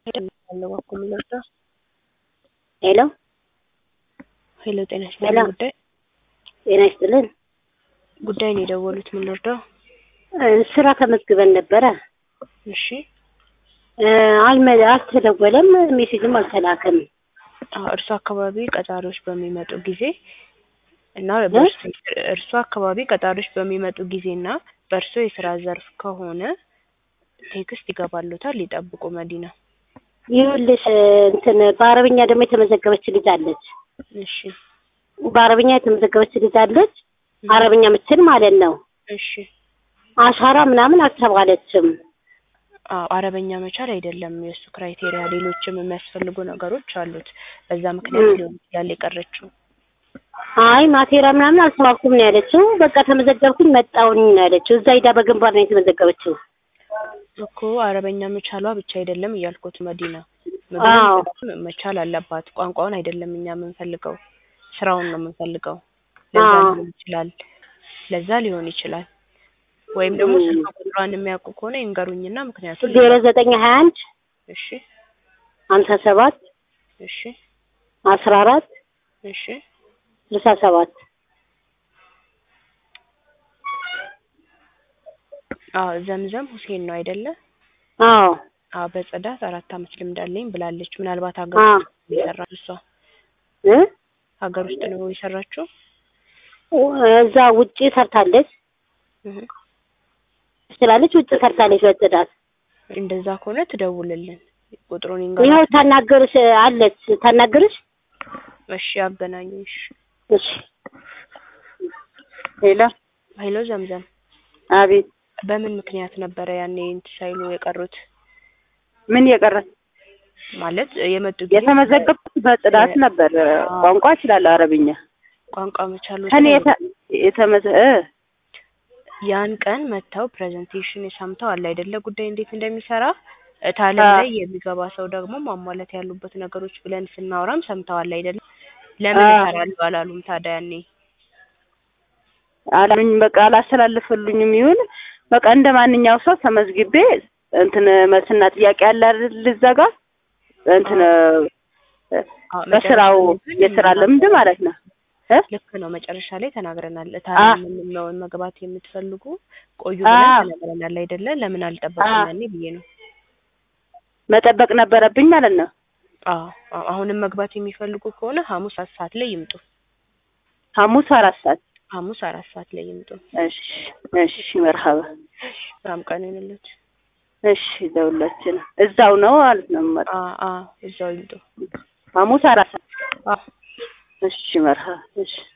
ሄሎ ሄሎ ጤና ሄሎ ይስጥልኝ ጉዳይ ጤና ይስጥልን። ጉዳይ ነው የደወሉት ምን ልርዳው? እ ስራ ተመዝግበን ነበረ እሺ እ አልመ አልተደወለም፣ ሜሴጅም አልተላከም። አዎ እርሱ አካባቢ ቀጣሪዎች በሚመጡ ጊዜ እና በእርሱ እርሱ አካባቢ ቀጣሪዎች በሚመጡ ጊዜ እና በእርሱ የስራ ዘርፍ ከሆነ ቴክስት ይገባሉታል ይጠብቁ መዲና ይኸውልሽ እ እንትን በአረብኛ ደግሞ የተመዘገበች ልጅ አለች። እሺ በአረብኛ የተመዘገበች ልጅ አለች። አረብኛ ምትል ማለት ነው። እሺ አሻራ ምናምን አልተባለችም። አዎ አረበኛ መቻል አይደለም የእሱ ክራይቴሪያ ሌሎችም የሚያስፈልጉ ነገሮች አሉት በዛ ምክንያት ም። ሊሆን ይችላል የቀረችው አይ ማቴሪያ ምናምን አልተባልኩም ነው ያለችው። በቃ ተመዘገብኩኝ መጣሁኝ ነው ያለችው። እዛ ሂዳ በግንባር ነው የተመዘገበችው። እኮ አረበኛ መቻሏ ብቻ አይደለም እያልኩት መዲና አዎ ምግብን መቻል አለባት ቋንቋውን አይደለም እኛ የምንፈልገው ስራውን ነው የምንፈልገው ለዛ አዎ ሊሆን ይችላል ለዛ ሊሆን ይችላል ወይም ደግሞ ም። ስልክ ቁጥሯን የሚያውቁ ከሆነ ይንገሩኝና ምክንያቱም ዜሮ ዘጠኝ ሀያ አንድ እሺ ሀምሳ ሰባት እሺ አስራ አራት እሺ ስልሳ ሰባት አዎ ዘምዘም ሁሴን ነው አይደለ አዎ አዎ በጽዳት አራት አመት ልምድ አለኝ ብላለች ምናልባት ሀገር አዎ ውስጥ ነው የሰራችው እሷ እ ሀገር ውስጥ ነው የሰራችው እዛ ውጪ ሰርታለች እህ ትችላለች። ውጭ ሰርታለች በጽዳት እንደዛ ከሆነ ትደውልልን ቁጥሩን ይኸው ይንገሯት ታናገርሽ አለች ታናገርሽ። እሺ አገናኙሽ እሺ ሄሎ ሄሎ ዘምዘም አቤት በምን ምክንያት ነበረ ያኔ እንትን ሳይሉ የቀሩት ምን የቀረ ማለት የመጡ ጊዜ የተመዘገብኩት በጽዳት ነበር። ቋንቋ እችላለሁ አረብኛ። ቋንቋ መቻሉ ከኔ የተ- የተመዘ እ ያን ቀን መጥተው ፕሬዘንቴሽን ሰምተው አለ አይደለ ጉዳይ እንዴት እንደሚሰራ ታለም አ- ላይ የሚገባ ሰው ደግሞ ማሟላት ያሉበት ነገሮች ብለን ስናወራም ሰምተዋል አይደለ ለምን አ- እሰራለሁ አላሉም ታዲያ ያኔ አላሉኝ በቃ አላስተላልፈልኝም ይሁን በቃ እንደ ማንኛው ሰው ተመዝግቤ እንትን መልስና ጥያቄ አለ አይደል እዛ ጋር እንትን እ፣ አዎ በስራው መጨረሻ ላይ ግን የስራ ልምድ ማለት ነው እ ልክ ነው መጨረሻ ላይ ተናግረናል አ ታዲያ ምንም መግባት የምትፈልጉ ቆዩ አ ብለን ተናግረናል አይደለ ለምን አ አልጠበቁም ያኔ ብዬ ነው መጠበቅ ነበረብኝ ማለት ነው። አዎ አዎ አሁንም መግባት የሚፈልጉ ከሆነ ሐሙስ አራት ሰዓት ላይ ይምጡ ሐሙስ አራት ሰዓት ሐሙስ አራት ሰዓት ላይ ይምጡ እሺ እሺ መርሀባ ስራም ቀን ይሁንልዎት እሺ ለሁላችን እዛው ነው ማለት ነው የምመጣው አ አ እዛው ይምጡ ሐሙስ አራት ሰዓት አዎ እሺ መርሀባ እሺ